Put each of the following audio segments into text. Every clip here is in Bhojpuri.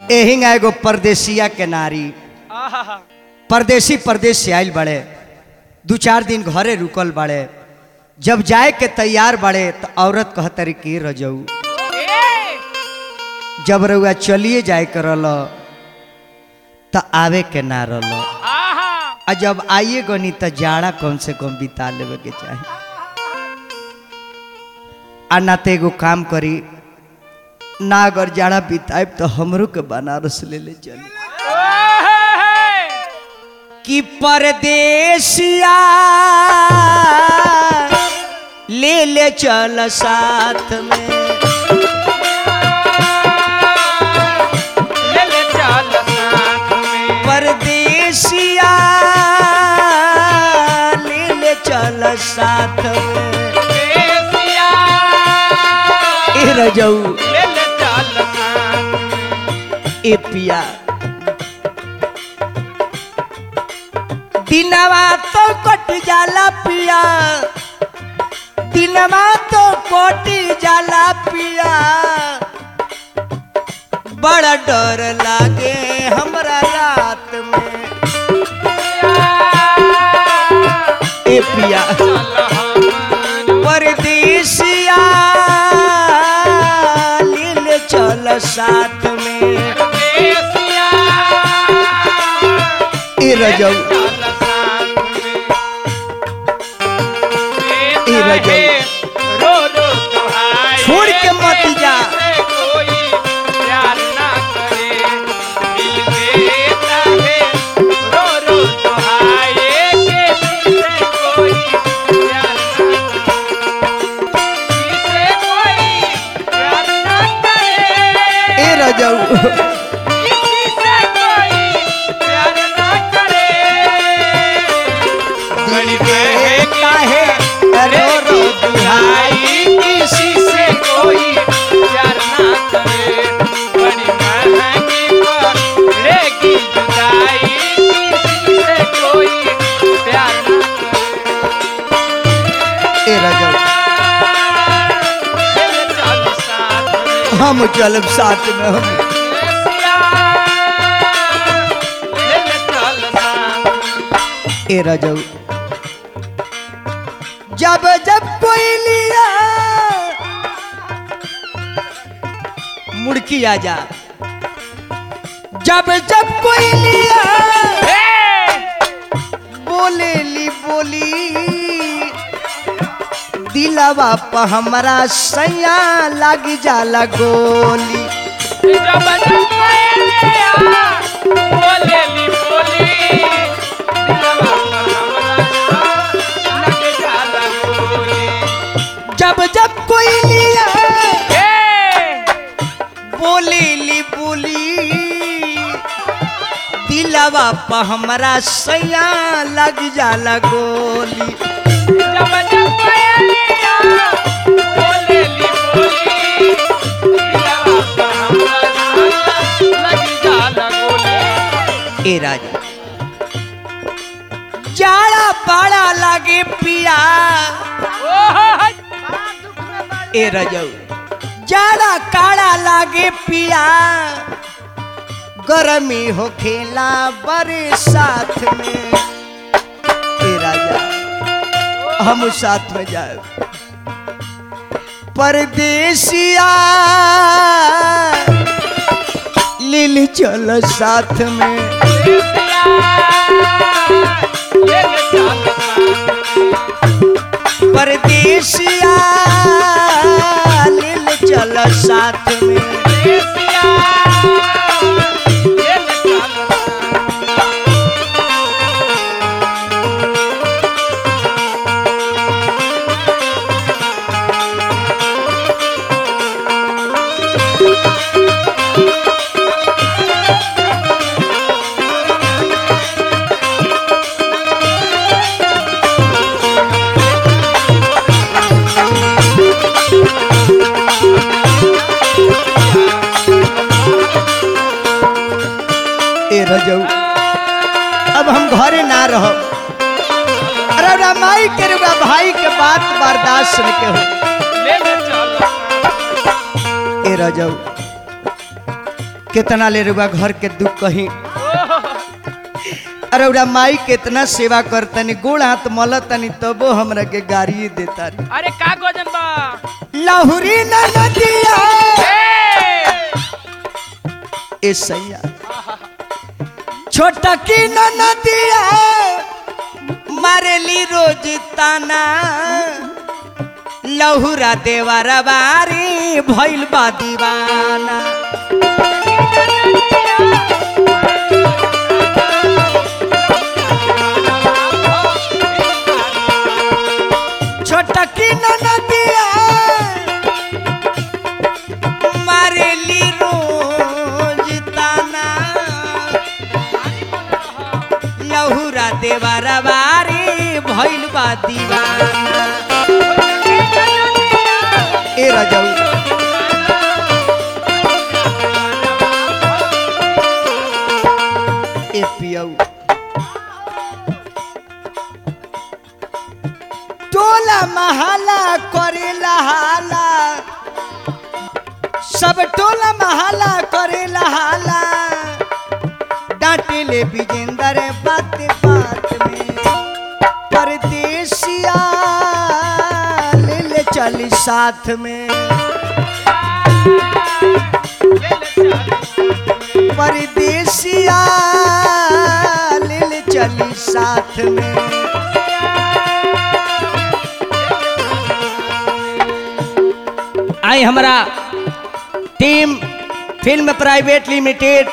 एहिंगा एगो परदेसिया के नारी आहा परदेसी परदेश से आयल बड़े दू चार दिन घरे रुकल बड़े जब जाए के तैयार बड़े तो औरत कहतरी की रजऊ ए जब रउआ चलिए जाए के रहल तो आवे के ना रहल आहा आ जब आइए गनी तो जाड़ा कम से कम बिता लेवे के चाही आ ना तो एगो काम करी ना अगर जाड़ा बिताएब तो हमरो के बनारस ले ले चली ओहे कि परदेसिया ले ले चल साथ में ले ले चल साथ में परदेसिया ले ले चल साथ में देसिया ए रजऊ ले ले चल साथ में ए पिया दिनवा तो कट जाला पिया दिनवा तो कट जाला पिया बड़ा डर लागे हमरा रात में ए पिया परदेसिया लील चल साथ में देसिया ए रजऊ चल साथ में ए रजऊ। रो रो तोहाई छोड़ के मत जा। से कोई प्यार ना करे दिल देता है रो रो तोहाई किसी से कोई प्यार ना करे किसी से कोई प्यार ना करे ए रजऊ किसी से कोई प्यार ना करे दिल के काहे रो रो दुहाई किसी से कोई प्यार ना करे बड़ी महंगी पड़ेगी जुदाई किसी से कोई प्यार ना करे ए रजऊ चल चल साथ में हम चलब साथ में हम सिया ले ले चल साथ में ए रजऊ जब जब कोई लिया मुड़की आ जा जब जब कोई लिया बोले ली बोली दिलवा प हमरा सैया लग जाला गोली जब जब कोयलिया बोले ली बोली दिलवा पर हमरा लगे जाला गोली जब जब कोई लिया ए बोले ली बोली दिलवा प हमरा सैया लग जाला गोली जब जब कोयलिया बोले ली बोली दिलवा पर हमरा लगे जाला गोली ए राजा जाड़ा पाड़ा लागे पिया ओह ए रजऊ जाड़ा काड़ा लागे पिया गरमी हो खेला बड़े साथ में ए राजा हम साथ में जाए परदेसिया लील चल साथ में देसिया ले ले चल साथ में परदेसिया लील चल साथ में देसिया ले ले चल साथ में ए रजऊ अब हम घरे ना रहो अरे रामाई के रुआ भाई के बात बर्दाश्त न के हो ले ले चल ए रजऊ कितना ले रुआ घर के दुख कहीं अरे उरा माई कितना सेवा करतनी गोड़ हाथ मलतनी तबो हमरा के गाड़ी देता रे अरे का गजन बा लाहुरी नदिया ए! ए सैया छोटा की नदिया मारेली रोज ताना लहुरा देवारा बारी भइल बा दीवाना छोटा की नदिया मारेली रोज ताना लहुरा देवारा बारी भइल बा दीवाना ए राजाऊ ए पियऊ टोला महला करेला हाला सब टोला महला करेला हाला डांटे ले विजेंदर बात बात में परदेसिया ले ले चली साथ में परदेसिया ले ले चली साथ में आई हमारा टीम फिल्म प्राइवेट लिमिटेड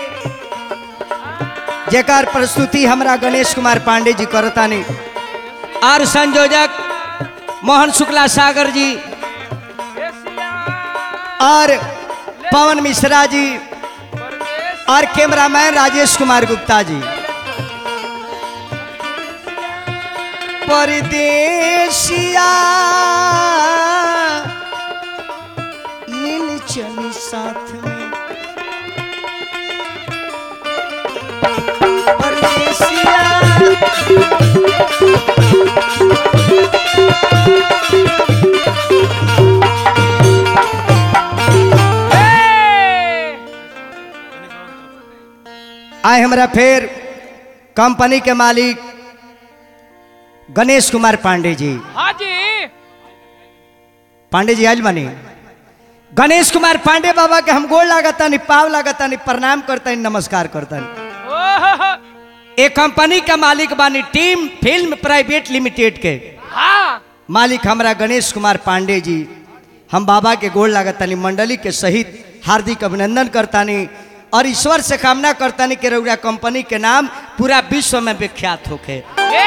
जेकर प्रस्तुति हमरा गणेश कुमार पांडे जी करतानी और संयोजक मोहन शुक्ला सागर जी और पवन मिश्रा जी और कैमरामैन राजेश कुमार गुप्ता जी परदेसिया लील चली साथ में परदेसिया आए हमारा फिर कंपनी के मालिक गणेश कुमार पांडे जी हाँ जी पांडे जी आज बनी गणेश कुमार पांडे बाबा के हम गोड़ लागता नहीं पाव लागता नहीं प्रणाम करता नहीं नमस्कार करता नहीं ओहो एक कंपनी का मालिक बानी टीम फिल्म प्राइवेट लिमिटेड के हाँ मालिक हमारा गणेश कुमार पांडे जी हम बाबा के गोड़ लागतानी मंडली के सहित हार्दिक अभिनंदन करतानी और ईश्वर से कामना करतानी कि रउरा कंपनी के नाम पूरा विश्व में विख्यात होके ए!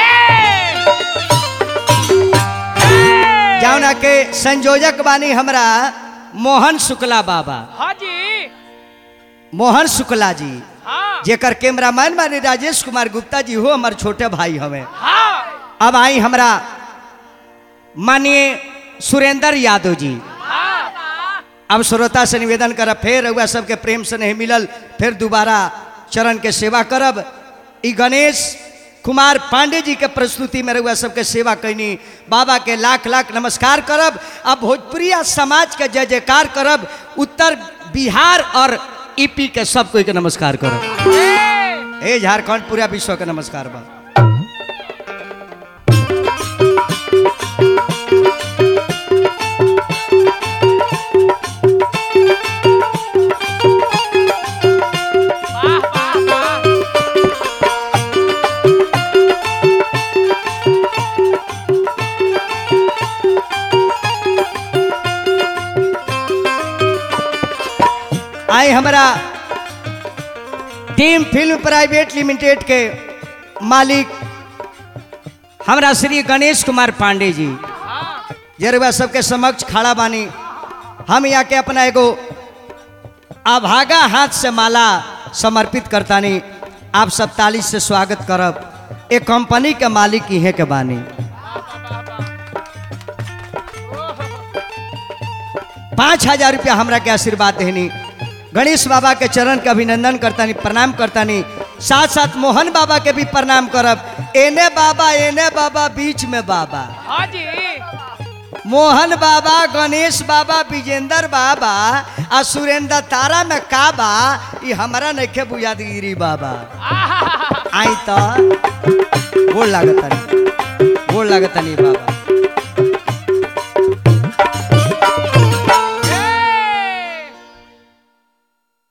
जावना के संयोजक बानी हमरा मोहन शुक्ला बाबा हाँ जी मोहन शुक्ला जी हाँ जेकर कैमरामैन बानी राजेश कुमार गुप्ता जी हो हमार छोटे भाई हमें हाँ अब आई हमरा माननीय सुरेंद्र यादव जी हाँ अब श्रोता से निवेदन करब फिर रउआ सबके प्रेम से नहीं मिलल फिर दोबारा चरण के सेवा करब ई गणेश कुमार पांडे जी के प्रस्तुति में रउआ सबके सेवा कैनी बाबा के लाख लाख नमस्कार करब अब भोजपुरिया समाज के जय जयकार करब उत्तर बिहार और ईपी के सब कोई के नमस्कार करब ए! ए झारखंड पूरा विश्व के नमस्कार बा वाह वाह वाह आई हमारा टीम फिल्म प्राइवेट लिमिटेड के मालिक हमरा श्री गणेश कुमार पांडे जी हाँ जरवा सबके समक्ष खड़ा बानी हम यहाँ के अपना एगो अभागा हाथ से माला समर्पित करतानी आप सब ताली से स्वागत करब एक कंपनी के मालिक इहे के बानी पाँच हजार रुपया हमरा के आशीर्वाद देनी गणेश बाबा के चरण के अभिनंदन करतानी प्रणाम करतानी साथ साथ मोहन बाबा के भी प्रणाम करब एने बाबा एने बाबा बीच में बाबा हाँ जी मोहन बाबा गणेश बाबा विजेंद्र बाबा आ सुरेंद्र तारा में का बा ई हमारा नइखे बुझात गिरी बाबा आई तो गोड़ लागतनी गोड़ लागतनी बाबा